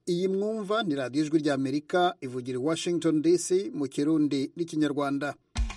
iyi mwumva ni radiyo ijwi ry'amerika ivugira i washington dc mu kirundi n'ikinyarwanda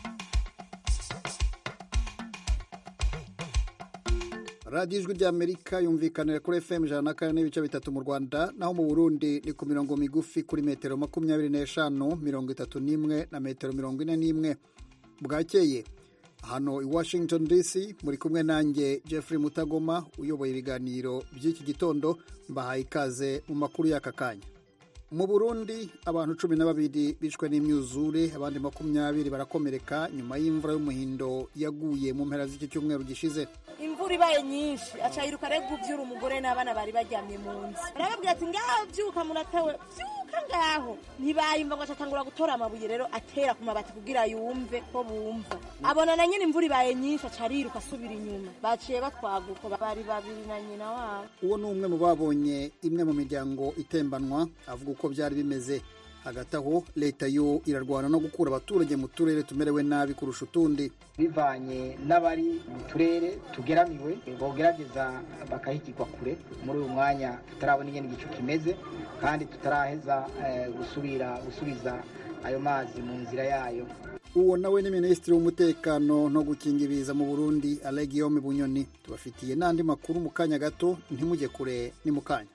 radiyo ijwi ry'amerika yumvikanira kuri fm ijana na kane n'ibice bitatu mu rwanda naho mu burundi ni ku mirongo migufi kuri metero makumyabiri n'eshanu mirongo itatu n'imwe na metero mirongo ine n'imwe bwakeye hano i washington dc muri kumwe nanjye jeffrey mutagoma uyoboye ibiganiro by'iki gitondo mbahaye ikaze mu makuru y'aka kanya mu burundi abantu cumi na babiri bishwe n'imyuzure abandi makumyabiri barakomereka nyuma y'imvura y'umuhindo yaguye mu mpera z'iki cyumweru gishize imvura ibaye nyinshi aca yiruka arega ubyura umugore n'abana bari baryamye mu nzu arababwira ati ngaho byuka muratewe byuka ngaho ntibayumva ngo acatangura gutora amabuye rero atera ku mabati kugira yumve ko bumva abona na nyine imvura ibaye nyinshi aca ariruka asubira inyuma baciye batwaguka bari babiri na nyina wabo uwo ni umwe mu babonye imwe mu miryango itembanwa avuga uko byari bimeze hagati aho leta yo irarwana no gukura abaturage mu turere tumerewe nabi kurusha utundi bivanye n'abari mu turere tugeramiwe bogerageza bakahigirwa kure muri uyu mwanya tutarabona ingene igicu kimeze kandi tutaraheza gusubira gusubiza ayo mazi mu nzira yayo uwo nawe ni minisitiri w'umutekano no gukinga ibiza mu burundi alegiyome bunyoni tubafitiye n'andi makuru mu kanya gato ntimujye kure ni mu kanya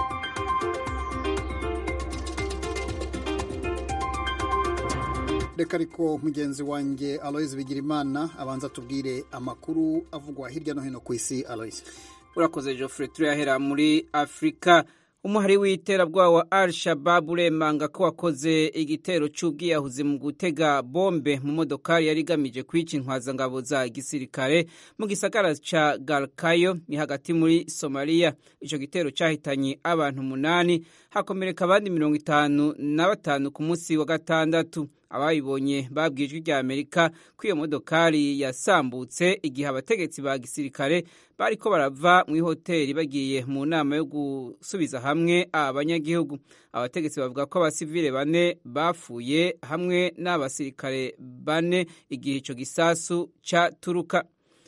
reka ariko mugenzi wanjye aloise bigirimana abanza tubwire amakuru avugwa hirya no hino ku isi aloise urakoze geoffrey turayahera muri afurika umuhari w'iterabwoba wa al shabab uremanga ko wakoze igitero cy'ubwiyahuzi mu gutega bombe mu modokari yari igamije kwica intwazangabo za gisirikare mu gisagara ca galkayo ni hagati muri somaliya ico gitero cyahitanye abantu umunani hakomereka abandi mirongo itanu na batanu ku munsi wa gatandatu abayibonye babwiye ijwi rya amerika ko iyo modokari yasambutse igihe abategetsi ba gisirikare bariko barava mu ihoteli bagiye mu nama yo gusubiza hamwe abanyagihugu abategetsi bavuga ko abasivile bane bapfuye hamwe n'abasirikare bane igihe ico gisasu caturuka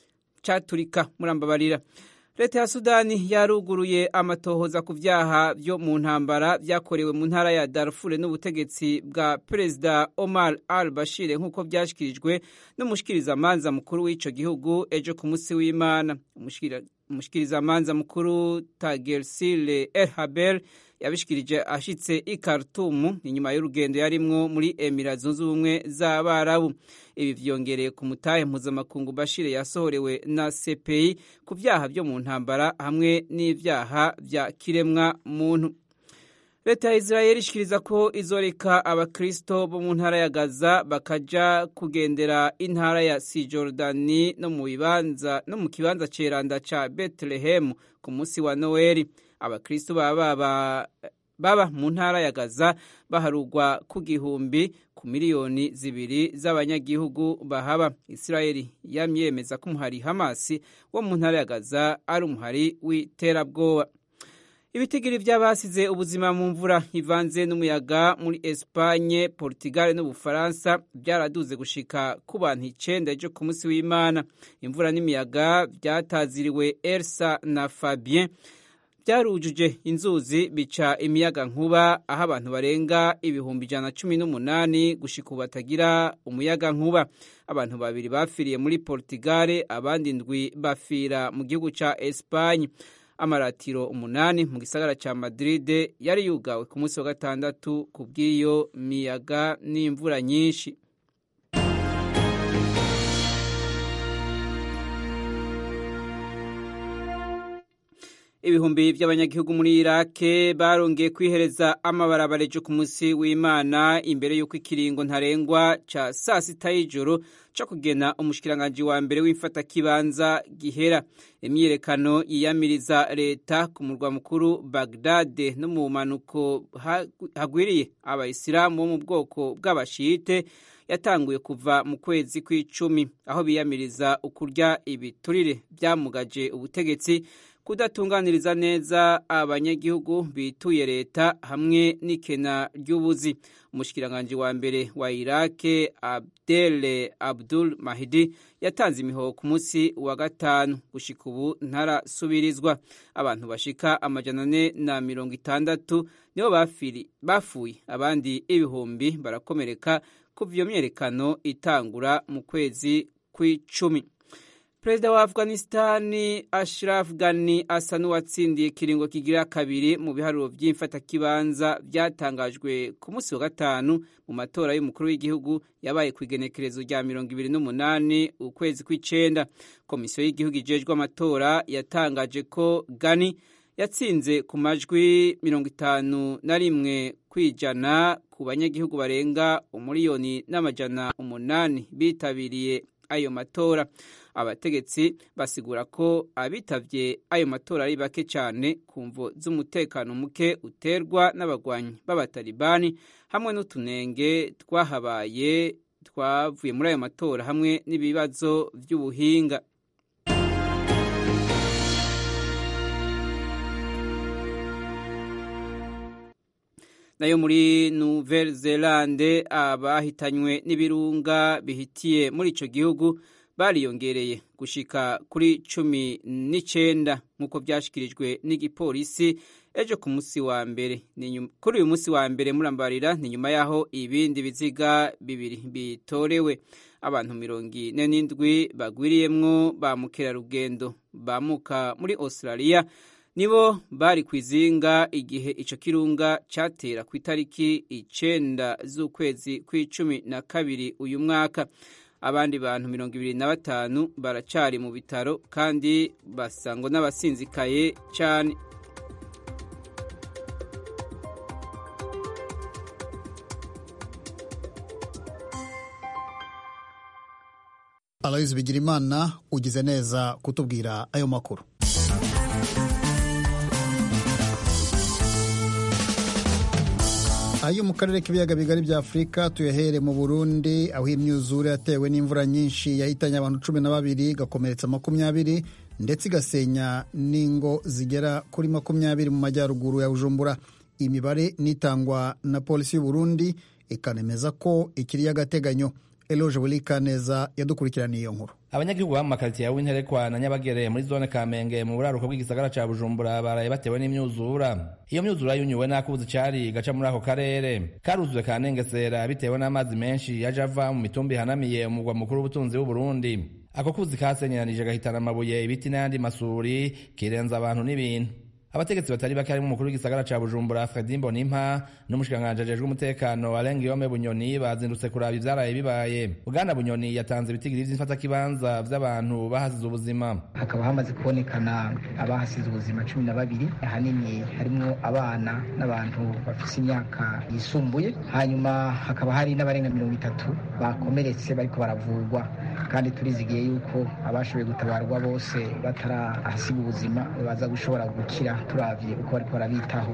caturika murambabarira leta ya sudani yaruguruye amatohoza ku byaha byo mu ntambara byakorewe mu ntara ya darfure n'ubutegetsi bwa perezida omar al bashir nk'uko byashyikirijwe n'umushikirizamanza mukuru w'icyo gihugu ejo ku munsi w'imana umushikirizamanza mukuru tagersile el haber yabishikirije ashitse i Khartoum inyuma y'urugendo yarimwo muri Emira zunze ubumwe z'Abarabu ibi vyongereye ku mutahe mpuzamakungu Bashir yasohorewe na CPI ku vyaha byo mu ntambara hamwe n'ivyaha vya kiremwa muntu leta ya israeli ishikiriza ko izoreka abakristo bo mu ntara ya gaza bakaja kugendera intara ya sijordani no mu bibanza no mu kibanza ceranda ca betelehemu ku munsi wa noweli abakristo baba baba baba mu ntara ya gaza baharugwa ku gihumbi ku miliyoni zibiri z'abanyagihugu bahaba israeli yamyemeza ko umuhari hamasi wo mu ntara ya gaza ari umuhari w'iterabwoba ibitigiri by'abasize ubuzima mu mvura ivanze n'umuyaga muri Espagne, Portugal n'Ubufaransa byaraduze gushika ku bantu icenda ejo ku munsi w'Imana. Imvura n'imiyaga byataziriwe Elsa na Fabien byarujuje inzuzi bica imiyaga nkuba aho abantu barenga ibihumbi ijana cumi n'umunani gushika ubu batagira umuyaga nkuba abantu babiri bafiriye muri Portugal abandi ndwi bafira mu gihugu ca Espagne amaratiro umunani mu gisagara ca Madrid yari yugawe ku munsi wa gatandatu ku bw'iyo miyaga n'imvura nyinshi ibihumbi by'abanyagihugu muri irake barongeye kwihereza amabarabara ejo ku munsi w'imana imbere y'uko ikiringo ntarengwa ca saa sita y'ijoro co kugena umushikiranganji wa mbere w'imfatakibanza gihera imyiyerekano yiyamiriza leta ku murwa mukuru bagdade no mu manuko hagwiriye abayisilamu bo mu bwoko bw'abashite yatanguye kuva mu kwezi kw'icumi aho biyamiriza ukurya ibiturire byamugaje ubutegetsi kudatunganiriza neza abanyagihugu bituye leta hamwe n'ikena ry'ubuzi umushikiranganji wa mbere wa irake abdel abdul mahidi yatanze imihoho ku munsi wa gatanu gushika ubu ntarasubirizwa abantu bashika amajana ane na mirongo itandatu nibo bafuye abandi ibihumbi barakomereka kuva iyo myerekano itangura mu kwezi kw'icumi perezida wa afghanistani ashraf ghani asa n'uwatsindiye ikiringo kigira kabiri mu biharuro by'imfatakibanza byatangajwe ku munsi wa gatanu mu matora y'umukuru w'igihugu yabaye ku igenekerezo rya mirongo ibiri n'umunani ukwezi kw'icenda komisiyo y'igihugu ijejwe amatora yatangaje ko ghani yatsinze ku majwi mirongo itanu na rimwe kwijana ku banyagihugu barenga umuriyoni n'amajana umunani bitabiriye ayo matora abategetsi basigura ko abitavye ayo matora ari bake cyane ku mvo z'umutekano muke uterwa n'abagwanyi b'abatalibani hamwe n'utunenge twahabaye twavuye muri ayo matora hamwe n'ibibazo by'ubuhinga nayo muri Nouvelle Zelande abahitanywe n'ibirunga bihitiye muri ico gihugu bariyongereye gushika kuri cumi n'icenda nk'uko byashikirijwe n'igipolisi ejo ku munsi wa mbere kuri uyu munsi wa mbere murambarira ni nyuma y'aho ibindi biziga bibiri bitorewe abantu mirongo ine n'indwi bagwiriyemwo ba mukerarugendo bamuka muri australia nibo bari ku izinga igihe ico kirunga catera ku itariki icenda z'ukwezi kw'icumi na kabiri uyu mwaka abandi bantu mirongo ibiri na batanu baracari mu bitaro kandi basangwa n'abasinzikaye cyane aloyizi bigirimana ugize neza kutubwira ayo makuru ayo mu karere k'ibiyaga bigari bya afurika tuyahere mu burundi aho imyuzure yatewe n'imvura nyinshi yahitanye abantu cumi na babiri igakomeretsa makumyabiri ndetse igasenya n'ingo zigera kuri makumyabiri mu majyaruguru ya bujumbura imibare nitangwa na polisi y'uburundi ikanemeza ko ikiri y'agateganyo eloge burikaneza yadukurikiraniye iyo nkuru abanyagihugu ba mu makaritsiye ya winterekwa na nyabagere muri zone kamenge mu buraruko bw'igisagara ca bujumbura baraye batewe n'imyuzura iyo myuzura yunyuwe n'akuzi cari gaca muri ako karere karuzuye kanengesera bitewe n'amazi menshi yaje ava mu mitumba ihanamiye umugwa mukuru w'ubutunzi w'uburundi ako kuzi kasenyeranije gahitana amabuye ibiti n'ayandi masuri kirenza abantu n'ibintu abategetsi batari bake harimo umukuru w'igisagara ca bujumbura fredi mbonimpa n'umushikiranganji ajejwe umutekano arenga iyome bunyoni bazindutse kuraba ivyaraye bibaye bwana bunyoni yatanze ibitigiri vy'imfatakibanza vy'abantu bahasize ubuzima hakaba hamaze kubonekana abahasize ubuzima cumi na babiri ahanini harimwo abana n'abantu bafise imyaka yisumbuye hanyuma hakaba hari n'abarenga mirongo itatu bakomeretse bariko baravurwa kandi turizigiye yuko abashoboye gutabarwa bose batarahasiga ubuzima baza gushobora gukira turavye uko bariko barabitaho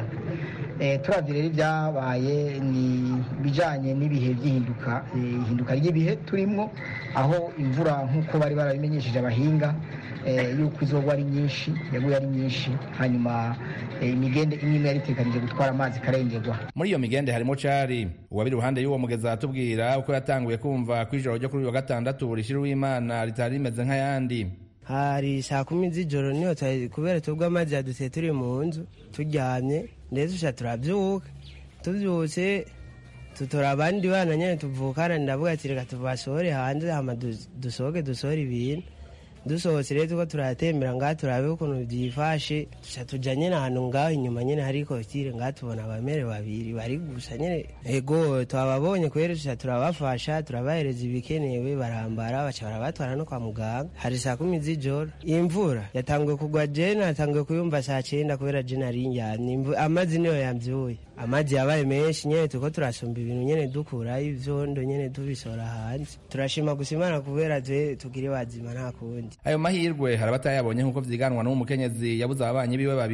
turavye rero ibyabaye ni bijanye n'ibihe by'ihinduka ihinduka ry'ibihe turimwo aho imvura nk'uko bari barabimenyesheje abahinga yuko izogwa ari nyinshi yaguye ari nyinshi hanyuma imigende imwe imwe yari itekanije gutwara amazi ikarengerwa muri iyo migende harimo cari uwabiri iruhande y'uwo mugezi atubwira uko yatanguye kumva ko ijoro ryo kuri uyu wa gatandatu rishira uw'imana ritari rimeze nk'ayandi hari saa kumi z'ijoro niyo kubera tubwo amazi yadutse turi mu nzu turyamye ndetse usha turabyuka tubyutse tutora abandi bana nyine tuvukana ndavuga ati reka tubasohore hanze hama dusohoke dusohore ibintu dusohotse rero tuko turatembera ngaha turabe ukuntu byifashe tuca tuja nyene ahantu ngaho inyuma nyene hari kotire ngaha tubona abamere babiri bari gusa nyene ego twababonye kweri tuca turabafasha turabahereza ibikenewe barambara baca barabatwara no kwa muganga hari saa kumi z'ijoro imvura yatanguye kugwa jene yatanguye kuyumva saa cenda kubera jene ari ndyamye amazi niyo yamvyuye amazi yabaye menshi nyene turiko turasumba ibintu nyene dukurayo ivyondo nyene tubisora hanze turashima gusa imana kubera twe tugire bazima nta kundi ayo mahirwe hari abatayabonye nk'uko vyiganwa n'uwo mukenyezi yabuze ababanyi biwe babiri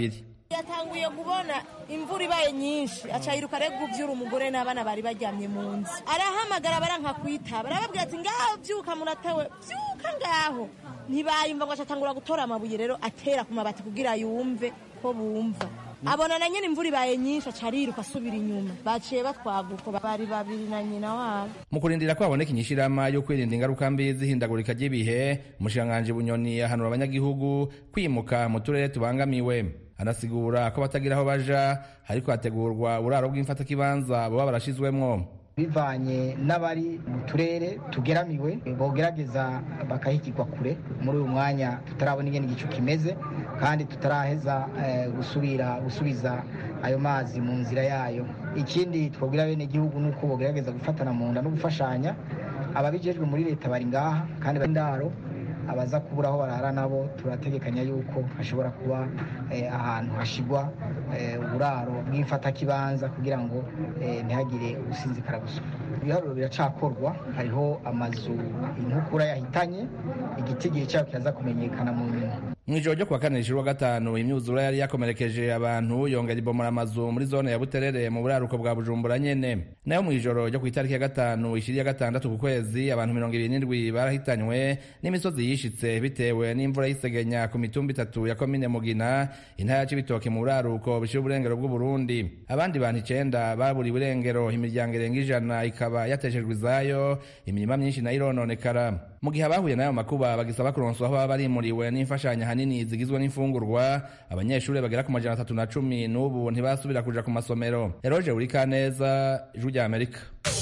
yatanguye kubona imvura ibaye nyinshi aca yiruka rero guvyura umugore n'abana bari baryamye mu nzu arahamagara baranka kwitaba arababwira ati ngaho vyuka muratewe vyuka ngaho ntibayumva ngo acatangura gutora amabuye rero atera ku mabati kugira yumve ko bumva abona na nyene imvura ibaye nyinshi aca ariruka asubira inyuma baciye batwaguko bari babiri na nyina wabo mu kurindira ko haboneka inyishirama yo kwirinda ingaruka mbi z'ihindagurika ry'ibihe umushikiranganji bunyoni ahanura abanyagihugu kwimuka mu turere tubangamiwe anasigura ko batagira aho baja hariko hategurwa uburaro bw'imfatakibanza boba barashizwemwo bivanye n'abari mu turere tugeramiwe bogerageza bakahigirwa kure muri uyu mwanya tutarabona ingene igicu kimeze kandi tutaraheza gusubira gusubiza ayo mazi mu nzira yayo ikindi twabwira bene igihugu ni uko bogerageza gufatana mu nda no gufashanya ababijejwe muri leta bari ngaha kandi bari ndaro abaza kubura aho barara nabo turategekanya yuko hashobora kuba ahantu hashigwa uburaro bw'imfatakibanza kugira ngo ntihagire usinzikara gusa ibiharuro biracakorwa hariho amazu inkukura yahitanye igitigiri cyayo kiraza kumenyekana mu nyuma mu ijoro ryo kuwa kane rishira gatanu imyuzura yari yakomerekeje abantu yongera ibomora amazu muri zone ya buterere mu buraruko bwa bujumbura nyene nayo mu ijoro ryo ku itariki ya gatanu ishiri ya gatandatu ku kwezi abantu mirongo ibiri n'indwi barahitanywe n'imisozi yishitse bitewe n'imvura y'isegenya ku mitumba itatu ya komine mugina intara ya cibitoke mu buraruko bishira uburengero bw'uburundi abandi bantu icenda baburiwe irengero imiryango irenga ijana ikaba yateshejwe izayo imirima myinshi nayo irononekara mu gihe abahuye n'ayo makuba bagisaba kuronswa aho baba barimuriwe n'imfashanyo ahanini zigizwe n'imfungurwa abanyeshuri bagera ku majana atatu na cumi n'ubu ntibasubira kuja ku masomero eroje urikaneza ijwi rya amerika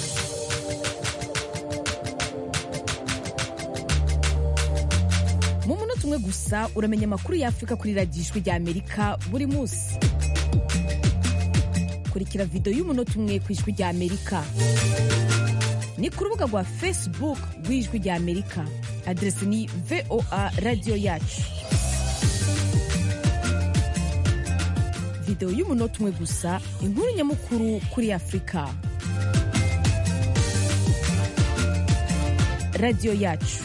mu munota umwe gusa uramenya amakuru y'afurika kuri radiyo ijwi rya amerika buri munsi kurikira videwo y'umunota umwe ku ijwi rya amerika ni ku rubuga rwa facebook rw'ijwi rya amerika aderesi ni voa radiyo yacu videwo y'umunota umwe gusa inkuru nyamukuru kuri afurika radiyo yacu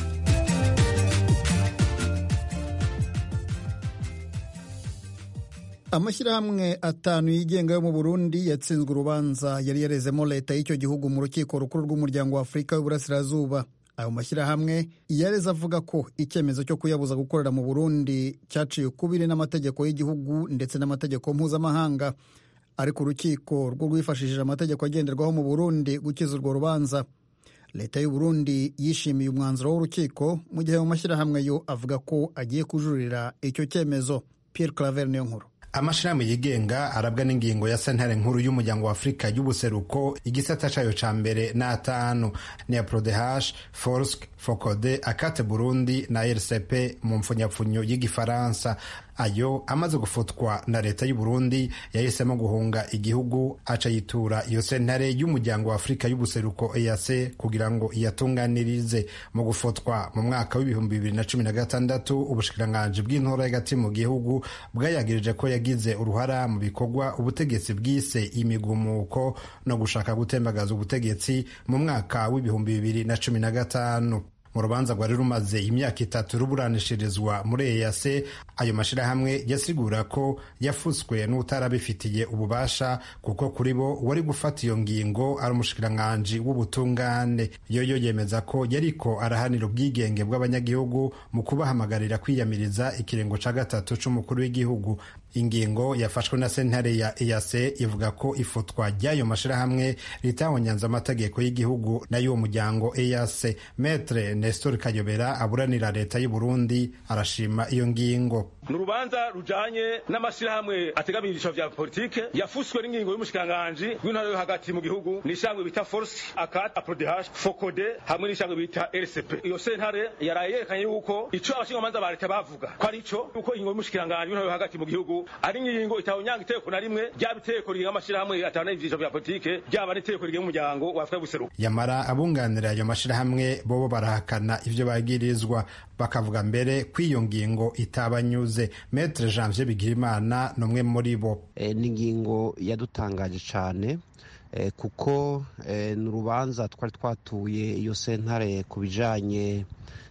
amashyirahamwe atanu yigenga yo mu burundi yatsinzwe urubanza yari yarezemo leta y'icyo gihugu mu rukiko rukuru rw'umuryango wa afurika y'uburasirazuba ayo mashyirahamwe yareze avuga ko icyemezo cyo kuyabuza gukorera mu burundi cyaciye ukubiri n'amategeko y'igihugu ndetse n'amategeko mpuzamahanga ariko urukiko rwo rwifashishije amategeko agenderwaho mu burundi gukiza urwo rubanza leta y'u Burundi yishimiye umwanzuro w'urukiko mu gihe ayo mashyirahamwe yo avuga ko agiye kujurira icyo cyemezo Pierre Claver niyo nkuru amashirahamwe yigenga arabwa n'ingingo ya sentare nkuru y'umuryango wa afurika y'ubuseruko igisata cayo ca mbere n'atanu ni ya prodehash forsk focode akate burundi na rcp mu mpfunyapfunyo y'igifaransa ayo amaze gufutwa na leta y'u Burundi yahisemo guhunga igihugu aca yitura iyo sentare y'umuryango wa afurika y'ubuseruko EAC kugira ngo iyatunganirize mu gufutwa mu mwaka w'ibihumbi bibiri na cumi na gatandatu ubushikiranganji bw'intora y'agati mu gihugu bwayagirije ko yagize uruhara mu bikorwa ubutegetsi bwise imigumuko no gushaka gutembagaza ubutegetsi mu mwaka w'ibihumbi bibiri na cumi na gatanu mu rubanza rwari rumaze imyaka itatu ruburanishirizwa muri eyase ayo mashyirahamwe yasigura ko yafutswe n'utarabifitiye ububasha kuko kuri bo wari gufata iyo ngingo ari umushikiranganji w'ubutungane yoyo yemeza ko yariko arahanira ubwigenge bw'abanyagihugu mu kubahamagarira kwiyamiriza ikirengo ca gatatu c'umukuru w'igihugu ingingo yafashwe na sentare ya eyase ivuga ko ifutwa ry'ayo mashyirahamwe ritahonyanze amategeko y'igihugu n'ay'uwo muryango eyase metre nestor kayobera aburanira leta y'u burundi arashima iyo ngingo ni urubanza rujanye n'amashyirahamwe ategamiye ibyiciro vya politike yafuswe n'ingingo y'umushikiranganji w'intara yo hagati mu gihugu n'ishangwe bita force akat aprodehash fokode hamwe n'ishangwe bita rcp iyo sentare yaraye yerekanye yuko ico abashingamanza ba leta bavuga ko ari ico yuko ingingo y'umushikiranganji w'intara yo hagati mu gihugu ari ingingo itawunyanga iteko na rimwe ryaba iteko rigenga amashyirahamwe atana ivyiciro vya politike ryaba n'iteko rigenga umuryango wa afurika y'ubuseruko yamara abunganira ayo mashyirahamwe bobo barahakana ivyo bagirizwa bakavuga mbere ko iyo ngingo itabanyuze metre janvier bigirimana ni umwe muri bo e, ni ingingo yadutangaje cane e, kuko e, ni urubanza twari twatuye iyo sentare ku bijanye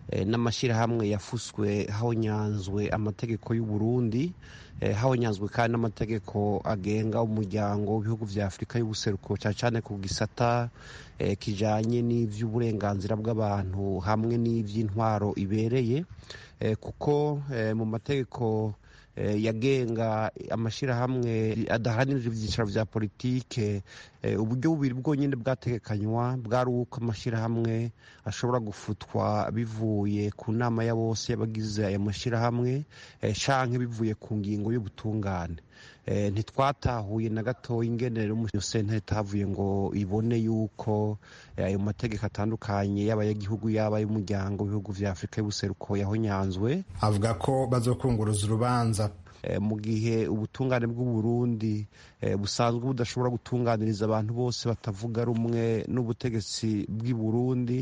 n'amashyirahamwe yafuswe hahonyanzwe amategeko y'u Burundi hahonyanzwe kandi n'amategeko agenga umuryango w'ibihugu vya afurika y'ubuseruko cyane cyane ku gisata kijanye n'ivy'uburenganzira bw'abantu hamwe n'ivy'intwaro ibereye kuko mu mategeko yagenga amashyirahamwe adaharanira ibyicaro bya politike uburyo bubiri bwonyine bwategekanywa bwari uko amashyirahamwe ashobora gufutwa bivuye ku nama ya bose y'abagize aya mashyirahamwe canke bivuye ku ngingo y'ubutungane ntitwatahuye na gatoya ingenere yo sentare itavuye ngo ibone yuko ayo mategeko atandukanye yaba ay'igihugu yaba ay'umuryango w'ibihugu vya afurika y'ubuseruko yahonyanzwe avuga ko bazokunguruza urubanza mu gihe ubutungane bw'uburundi busanzwe budashobora gutunganiriza abantu bose batavuga rumwe n'ubutegetsi bw'i burundi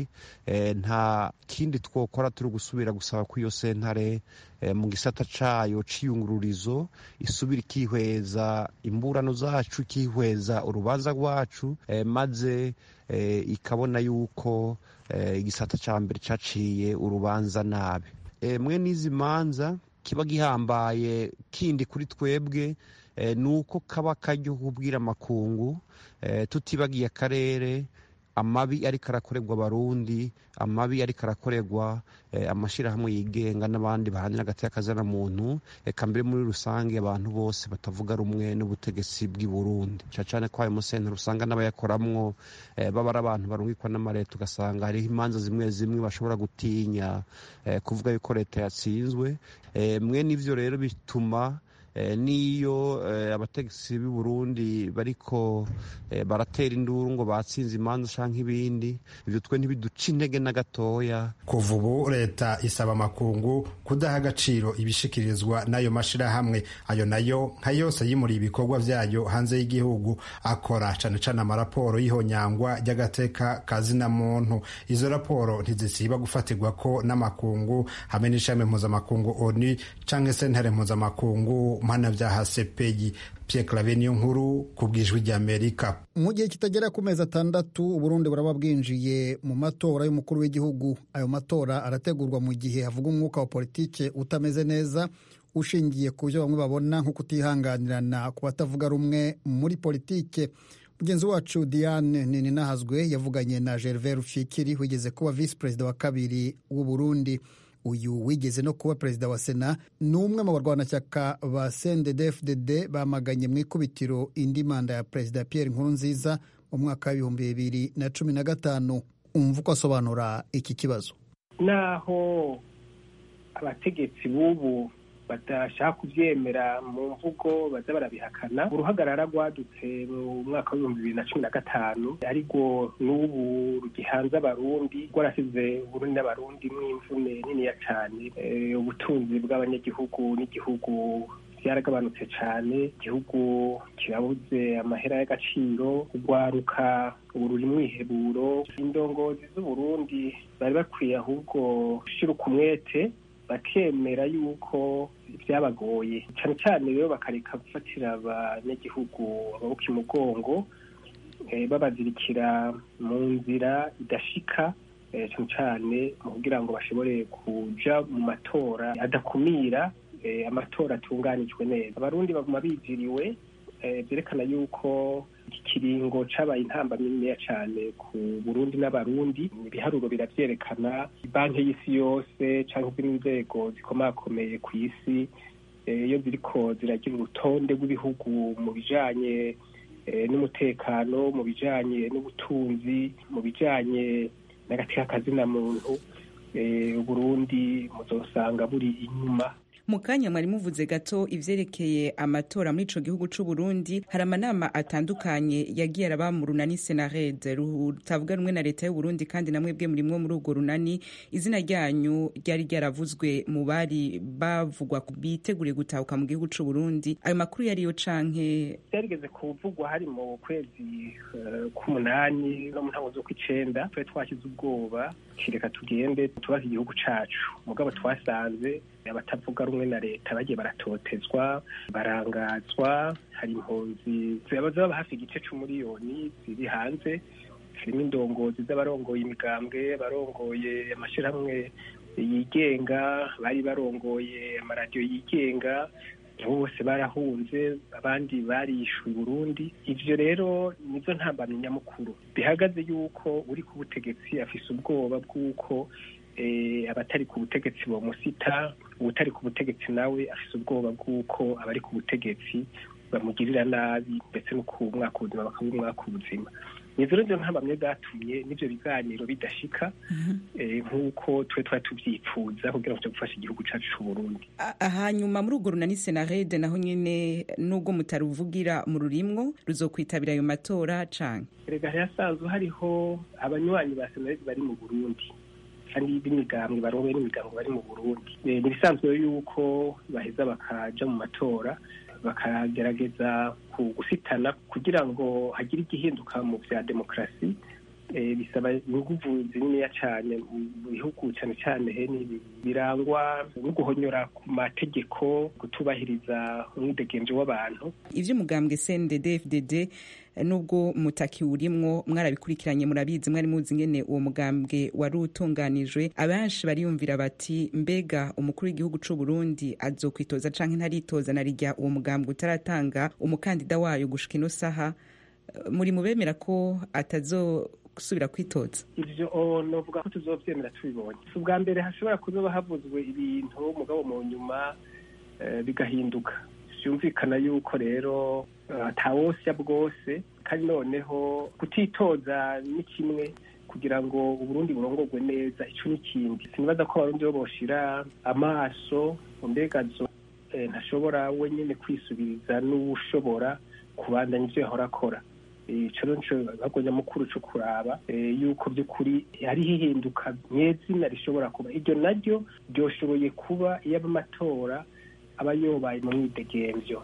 nta kindi twokora turi gusubira gusaba ko iyo sentare mu gisata cayo c'iyungururizo isubira ikihweza imburano zacu ikihweza urubanza rwacu maze ikabona yuko igisata ca mbere caciye urubanza nabi mwe n'izi manza kiba gihambaye kindi kuri twebwe ni uko kaba kajya kubwira amakungu tutibagiye akarere amabi ariko arakorerwa abarundi amabi ariko arakorerwa amashyirahamwe yigenga n'abandi bahanira hagati y'akazana muntu reka mbere muri rusange abantu bose batavuga rumwe n'ubutegetsi bw'i burundi cyane cyane ko ayo musentero usanga n'abayakoramwo baba ari abantu barungikwa n'amareta ugasanga hariho imanza zimwe zimwe bashobora gutinya kuvuga yuko leta yatsinzwe mwe n'ivyo rero bituma n'iyo abategetsi b'i burundi bariko baratera induru ngo batsinze imanza canke ibindi ivyo twe ntibiduca intege na gatoya kuva ubu leta isaba amakungu kudaha agaciro ibishikirizwa n'ayo mashirahamwe ayo nayo nka yose yimuriye ibikorwa vyayo hanze y'igihugu akora cane cane amaraporo y'ihonyangwa ry'agateka kazina muntu izo raporo ntizisiba gufatirwa ko n'amakungu hamwe n'ishami mpuzamakungu onu canke sentare mpuzamakungu mpanavyaha sepeyi Pierre Claver niyo nkuru ku bwijwi ry'Amerika mu gihe kitagera ku mezi atandatu uburundi buraba bwinjiye mu matora y'umukuru w'igihugu ayo matora arategurwa mu gihe havuga umwuka wa politike utameze neza ushingiye ku byo bamwe babona nko kutihanganirana ku batavuga rumwe muri politike mugenzi wacu diane nininahazwe yavuganye na gervais rufikiri wigeze kuba visi perezida wa kabiri w'u burundi uyu wigeze no kuba perezida wa sena ni umwe mu barwanashyaka ba cndd bamaganye mu ikubitiro indi manda ya perezida pierre nkurunziza mu mwaka w'ibihumbi bibiri na cumi na gatanu umva uko asobanura iki kibazo naho abategetsi b'ubu badashaka kubyemera mu mvugo baza barabihakana uruhagarara rwadutse mu mwaka w'ibihumbi bibiri na cumi na gatanu ariko n'ubu rugihanze abarundi rwarasize uburundi n'abarundi mw'imvune niniya cyane ubutunzi bw'abanyagihugu n'igihugu byaragabanutse cyane igihugu kirabuze amahera y'agaciro urwaruka ubu ruri mwiheburo indongozi z'uburundi bari bakwiye ahubwo gushyira umwete bakemera yuko byabagoye cyane cyane rero bakareka gufatira abanyagihugu amaboko imugongo babazirikira mu nzira idashika cyane cyane mu kugira ngo bashobore kuja mu matora adakumira amatora atunganijwe neza abarundi baguma biziriwe byerekana yuko iki kiringo cabaye intambamyi niniya cyane ku burundi n'abarundi ibiharuro biravyerekana banki y'isi yose cyangwa izindi nzego zikomakomeye ku isi iyo ziriko ziragira urutonde rw'ibihugu mu bijanye n'umutekano mu bijanye n'ubutunzi mu bijanye n'agateka kazina muntu uburundi muzosanga buri inyuma mu kanya mwari muvuze gato ivyerekeye amatora muri ico gihugu c'u Burundi hari amanama atandukanye yagiye araba mu runani Senared rutavuga rumwe na leta y'u Burundi kandi namwe bwe murimwo muri urwo runani izina ryanyu ryari ryaravuzwe mu bari bavugwa biteguriye gutahuka mu gihugu c'u Burundi ayo makuru yariyo canke byarigeze kuvugwa hari mu kwezi k'umunani no mu ntango z'ukw'icenda twari twashyize ubwoba kireka tugende tubaze igihugu cacu mugabo twasanze abatavuga rumwe na leta bagiye baratotezwa barangazwa hari impunzi zaba hafi igice c'umuriyoni ziri hanze harimo indongozi z'abarongoye imigambwe abarongoye amashyirahamwe yigenga bari barongoye amaradiyo yigenga bose barahunze abandi barishyuye Burundi ivyo rero nizo ntambamye nyamukuru bihagaze yuko uri ku butegetsi afise ubwoba bw'uko abatari ku butegetsi bomusita ubutari ku butegetsi nawe afise ubwoba bw'uko abari ku butegetsi bamugirira nabi ndetse no ku mwaka ubuzima bakaba umwaka ubuzima nizo rero ntambamye zatumye n'ivyo biganiro bidashika nk'uko twe twari tuvyipfuza kugira ngo gufasha igihugu cacu c'uburundi hanyuma muri urwo runani senarede naho nyene nubwo mutaruvugira mu rurimwo ruzokwitabira ayo matora canke erega hasanzwe hariho abanywanyi ba senarede bari mu burundi kandi b'imigambwe barongoye n'imigambwe bari mu burundi ni ibisanzwe yuko baheza bakaja mu matora bakagerageza gusitana kugira ngo hagire igihinduka mu vya demokarasi bisaba inguvu zininiya cyane mu bihugu cyane cyane birangwa no guhonyora ku mategeko gutubahiriza umwidegemvyo w'abantu ivy'umugambwe CNDD FDD nubwo mutaki urimwo mwarabikurikiranye murabizi mwari muzi ngene uwo mugambwe wari utunganijwe abenshi bariyumvira bati mbega umukuru w'igihugu c'u Burundi azokwitoza canke ntaritoza na rijya uwo mugambwe utaratanga umukandida wayo gushika ino saha muri mubemera ko atazo gusubira kwitoza ivyo novuga ko tuzovyemera tubibonye si ubwa mbere hashobora kuzoba havuzwe ibintu mugabo mu nyuma bigahinduka vyumvikana yuko rero atawosya bwose kandi noneho kutitoza ni kimwe kugira ngo uburundi burongorwe neza ico n'ikindi sinibaza ko abarundi bo boshira amaso mbega zo ntashobora wenyene kwisubiriza n'uwushobora kubandanya ivyo yahora akora ico nico gikorwa nyamukuru co kuraba yuko by'ukuri hariho ihinduka nyezina rishobora kuba iryo naryo ryoshoboye kuba iyo amatora aba yobaye mu mwidegemvyo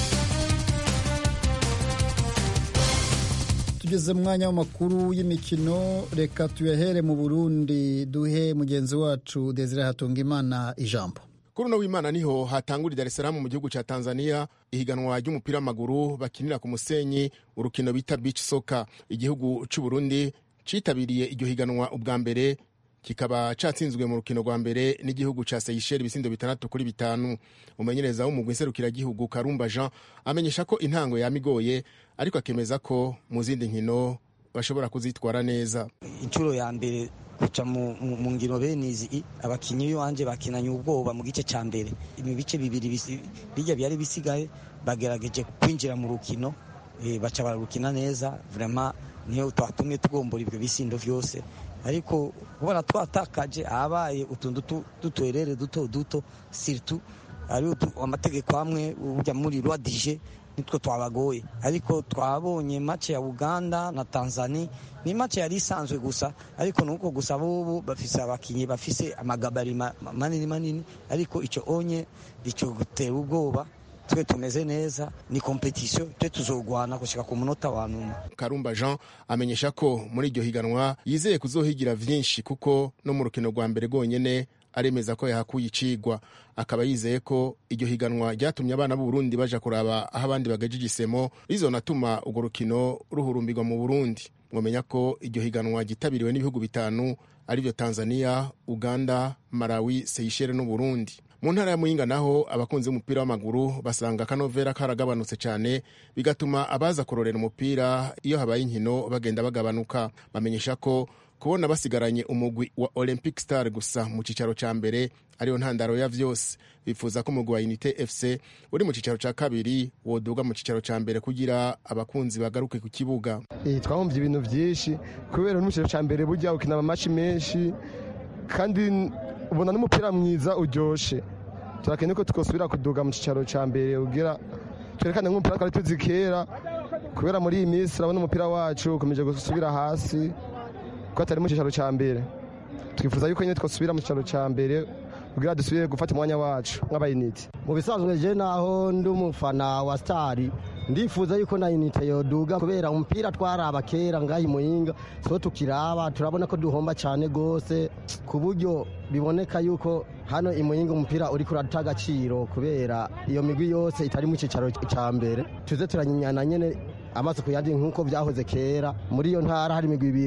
tugeze mu mwanya w'amakuru y'imikino reka tuyahere mu burundi duhe mugenzi wacu desire hatungimana ijambo kuri uno w'imana niho hatangurira Dar es Salaam mu gihugu cya Tanzania ihiganwa ry'umupira w'amaguru bakinira ku musenyi urukino bita beach soccer igihugu cy'u Burundi citabiriye iryo higanwa ubwa mbere kikaba catsinzwe mu rukino rwa mbere n'igihugu ca Seychelles ibisindo bitandatu kuri bitanu umumenyereza w'umugwi nserukiragihugu Karumba Jean amenyesha ko intango yamigoye ariko akemeza ko mu zindi nkino bashobora kuzitwara neza inshuro ya mbere kuca mu ngino bene izi abakinnyi b'iwanje bakinanye ubwoba mu gice cya mbere mu bice bibiri bijya byari bisigaye bagerageje kwinjira mu rukino baca bararukina neza vrema niyo twatumye tugombora ibyo bisindo byose ariko kubona twatakaje ahabaye utuntu dutwerere duto duto siritu ari amategeko amwe ujya muri rwadije nitwo twabagoye ariko twabonye mace ya uganda na tanzania ni mace yari isanzwe gusa ariko nuko gusa bobo bafise abakinyi bafise amagabari manini manini ariko ico onye ico gutera ubwoba twe tumeze neza ni kompetisiyo twe tuzogwana gushika ku munota wa nyuma karumba jean amenyesha ko muri iryo higanwa yizeye kuzohigira vyinshi kuko no mu rukino rwa mbere rwonyene aremeza ko yahakuye icigwa akaba yizeye ko iryo higanwa ryatumye abana b'uburundi baja kuraba aho abandi bagaje igisemo rizonatuma urwo rukino ruhurumbirwa mu burundi mwomenya ko iryo higanwa ryitabiriwe n'ibihugu bitanu arivyo tanzania uganda malawi seychelles n'uburundi mu ntara ya muyinga naho abakunzi b'umupira w'amaguru basanga akanovera karagabanutse cyane bigatuma abaza kurorera umupira iyo habaye inkino bagenda bagabanuka bamenyesha ko kubona basigaranye umugwi wa olympic star gusa mu cyicaro cya mbere ariyo ntandaro ya vyose bifuza ko umugwi wa unité fc uri mu cyicaro cya kabiri woduga mu cyicaro cya mbere kugira abakunzi bagaruke ku kibuga twahomvye ibintu vyinshi kubera no mu cyicaro cya mbere burya ukina amamatch menshi kandi ubona n'umupira mwiza uryoshe turakeneye ko twosubira kuduga mu cyicaro cya mbere ugira twerekane nk'umupira twari tuzi kera kubera muri iyi minsi urabona umupira wacu ukomeje gusubira hasi ko atari mu cyicaro cya mbere twifuza yuko nyine twasubira mu cyicaro cya mbere kugira dusubire gufata umwanya wacu nk'abayinite mu bisanzwe je naho ndi umufana wa stari ndifuza yuko na unite yoduga kubera umupira twaraba kera ngahi muyinga so tukiraba turabona ko duhomba cyane gose ku buryo biboneka yuko hano imuyinga umupira uri kurata agaciro kubera iyo migwi yose itari mu cyicaro cya mbere tuze turanyinyana nyene amaso ku yandi nk'uko byahoze kera muri iyo ntara hari imigwi ibiri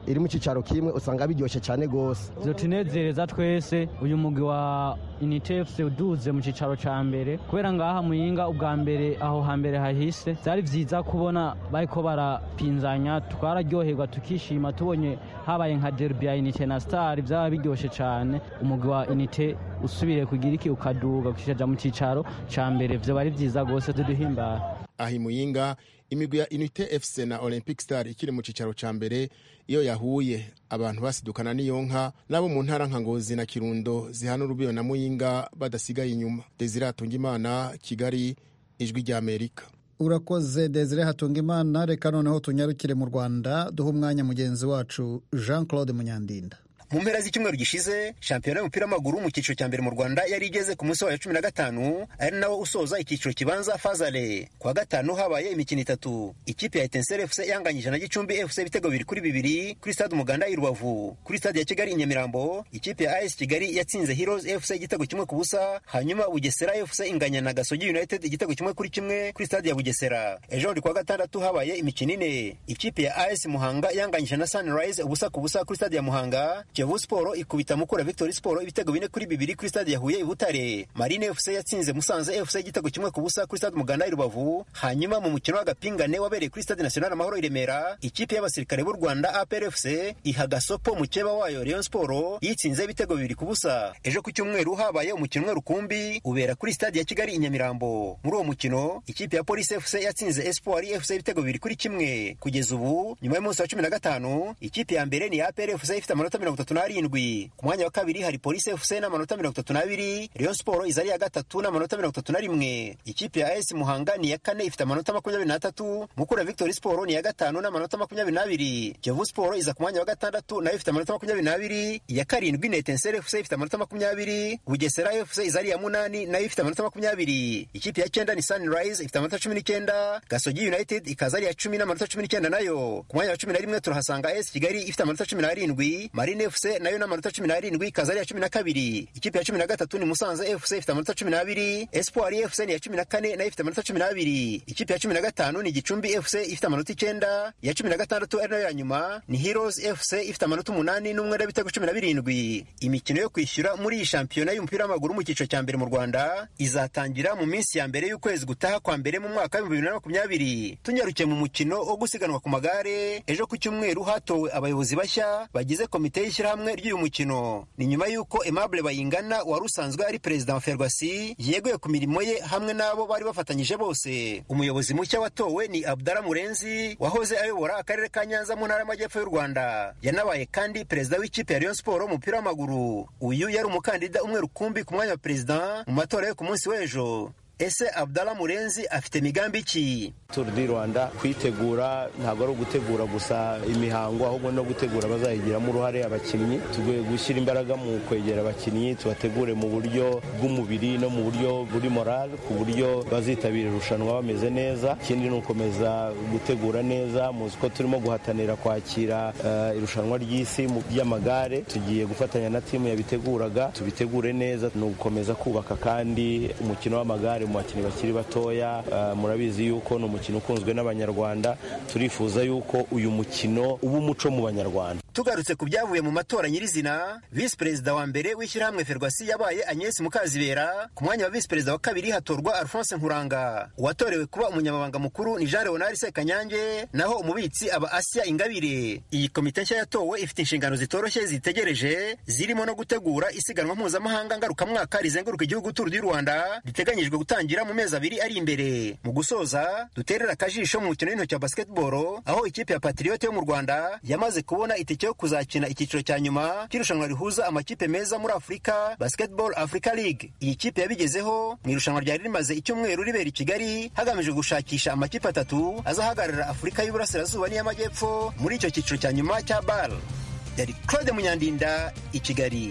iri mu cyicaro kimwe usanga biryoshye cyane rwose byotunezereza twese uyu mugwi wa unite fc uduze mu cyicaro cya mbere kubera ngaha muyinga ubwa mbere aho hambere hahise byari byiza kubona bariko barapinzanya twararyoherwa tukishima tubonye habaye nka derby ya unite na star byaba biryoshye cyane umugwi wa unite usubire kugira iki ukaduga ukishaja mu cyicaro cya mbere vyo bari byiza rwose tuduhimbara aha imuyinga imigwi ya unite fc na olympic star ikiri mu cyicaro cya mbere iyo yahuye abantu basidukana n'iyo nka n'abo mu ntara nka ngozi na kirundo zihana urubiyo na muyinga badasigaye inyuma desire hatungimana kigali ijwi rya amerika urakoze desire hatungimana reka noneho tunyarukire mu rwanda duhe umwanya mugenzi wacu jean claude munyandinda mu mpera z'icyumweru gishize shampiyona y'umupira w'amaguru mu cyiciro cya mbere mu rwanda yari igeze ku munsi wayo cumi na gatanu ari nawo usoza icyiciro kibanza fazale ku wa gatanu habaye imikino itatu ikipe ya etenseri fc yanganyije na gicumbi fc ibitego bibiri kuri bibiri kuri stade umuganda i rubavu kuri stade ya kigali i nyamirambo ikipe ya as kigali yatsinze heroes fc igitego kimwe ku busa hanyuma bugesera fc inganya na gasogi united igitego kimwe kuri kimwe kuri stade ya bugesera ejo ku wa gatandatu habaye imikino ine ikipe ya as muhanga yanganyije na sunrise ubusa ku busa kuri stade ya muhanga kiyovu siporo ikubita mukura victory siporo ibitego bine kuri bibiri kuri stade ya huye i butare marine fc yatsinze musanze fc igitego kimwe ku busa kuri stade umuganda i rubavu hanyuma mu mukino w'agapingane wabereye kuri stade national amahoro i remera ikipe y'abasirikare b'u rwanda apr fc iha gasopo mukeba wayo rayon siporo yitsinze ibitego bibiri ku busa ejo ku cyumweru habaye umukino umwe rukumbi ubera kuri stade ya kigali i nyamirambo muri uwo mukino ikipe ya polisi fc yatsinze espoir fc ibitego bibiri kuri kimwe kugeza ubu nyuma y'umunsi wa cumi na gatanu ikipe ya mbere ni apr fc ifite amanota mirongo itatu n'arindwi ku mwanya wa kabiri hari polisi fc n'amanota mirongo itatu n'abiri rayon siporo iza ari iya gatatu n'amanota mirongo itatu na rimwe ikipe ya as muhanga ni iya kane ifite amanota makumyabiri n'atatu mukura victory siporo ni iya gatanu n'amanota makumyabiri n'abiri kiyovu siporo iza ku mwanya wa gatandatu nayo ifite amanota makumyabiri n'abiri iya karindwi ni etenseri fc ifite amanota makumyabiri bugesera fc iza ari iya munani nayo ifite amanota makumyabiri ikipe ya cyenda ni sunrise ifite amanota cumi n'icyenda gasogi united ikaza ari iya cumi n'amanota cumi n'icyenda nayo ku mwanya wa cumi na rimwe turahasanga as kigali ifite amanota cumi n'arindwi marine fc nayo n'amanota cumi n'arindwi ikaza ari iya cumi na kabiri ikipe ya cumi na gatatu ni musanze fc ifite amanota cumi n'abiri espoir fc ni iya cumi na kane nayo ifite amanota cumi n'abiri ikipe ya cumi na gatanu ni gicumbi fc ifite amanota icyenda iya cumi na gatandatu ari nayo ya nyuma ni heroes fc ifite amanota umunani n'umwenda w'ibitego cumi na birindwi imikino yo kwishyura muri iyi shampiyona y'umupira w'amaguru mu cyiciro cya mbere mu rwanda izatangira mu minsi ya mbere y'ukwezi gutaha kwa mbere mu mwaka w'ibihumbi bibiri na makumyabiri tunyarukiye mu mukino wo gusiganwa ku magare ejo ku cyumweru hatowe abayobozi bashya bagize komite y'ishyirahamwe ry'uyu mukino ni nyuma y'uko aimable bayingana wari usanzwe ari perezida wa ferwasi yeguye ku mirimo ye hamwe n'abo bari bafatanyije bose umuyobozi mushya watowe ni abdara murenzi wahoze ayobora akarere ka nyanza mu ntara y'amajyepfo y'u rwanda yanabaye kandi perezida w'ikipe ya rayon siporo umupira w'amaguru uyu yari umukandida umwe rukumbi ku mwanya wa perezida mu matora yo ku munsi w'ejo ese abdala murenzi afite migambi ki turu di rwanda kuyitegura ntabwo ari ugutegura gusa imihango ahubwo no gutegura bazayigiramo uruhare abakinnyi tugiye gushyira imbaraga mu kwegera abakinnyi tubategure mu buryo bw'umubiri no mu buryo buri morale ku buryo bazitabira irushanwa bameze neza ikindi ni ukomeza gutegura neza muzi ko turimo guhatanira kwakira uh, irushanwa ry'isi ry'amagare tugiye gufatanya na timu yabiteguraga tubitegure neza ni ugukomeza kubaka kandi umukino w'amagare mu bakinnyi bakiri batoya uh, murabizi yuko ni umukino ukunzwe n'abanyarwanda turifuza yuko uyu mukino uba umuco mu banyarwanda tugarutse ku byavuye mu matora nyirizina visi perezida wa mbere w'ishyirahamwe ferwasi yabaye agnes mukazibera ku mwanya wa visi perezida wa kabiri hatorwa alphonse nkuranga uwatorewe kuba umunyamabanga mukuru ni jean leonard sekanyange naho umubitsi aba asya ingabire iyi komite nshya yatowe ifite inshingano zitoroshye zitegereje zirimo no gutegura isiganwa mpuzamahanga ngarukamwaka rizenguruka igihugu turu du rwanda riteganyijwe gutangira mu mezi abiri ari imbere mu gusoza duterera akajisho mu mukino w'intoki wa basketball aho ikipe ya patriote yo mu rwanda yamaze kubona itike yo kuzakina icyiciro cya nyuma cy'irushanwa rihuza amakipe meza muri afurika basketball africa league iyi kipe yabigezeho mu irushanwa ryari rimaze icyumweru ribera i kigali hagamijwe gushakisha amakipe atatu azahagararira afurika y'uburasirazuba n'iy'amajyepfo muri icyo cyiciro cya nyuma cya bal yari claude munyandinda i kigali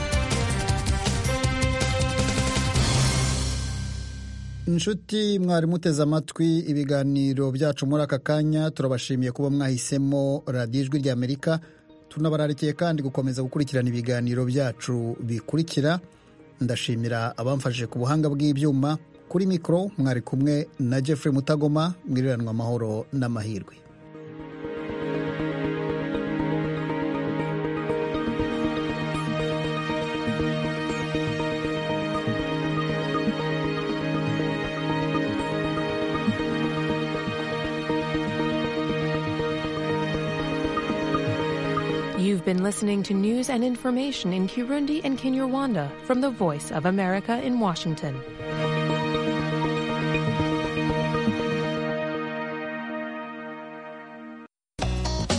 inshuti mwari muteze amatwi ibiganiro byacu muri aka kanya turabashimiye kuba mwahisemo radiyo ijwi ry'amerika tunabararikiye kandi gukomeza gukurikirana ibiganiro byacu bikurikira ndashimira abamfashije ku buhanga bw'ibyuma kuri mikoro mwari kumwe na jeffrey mutagoma mwiriranwa amahoro n'amahirwe You've been listening to news and information in Kirundi and Kinyarwanda from the Voice of America in Washington.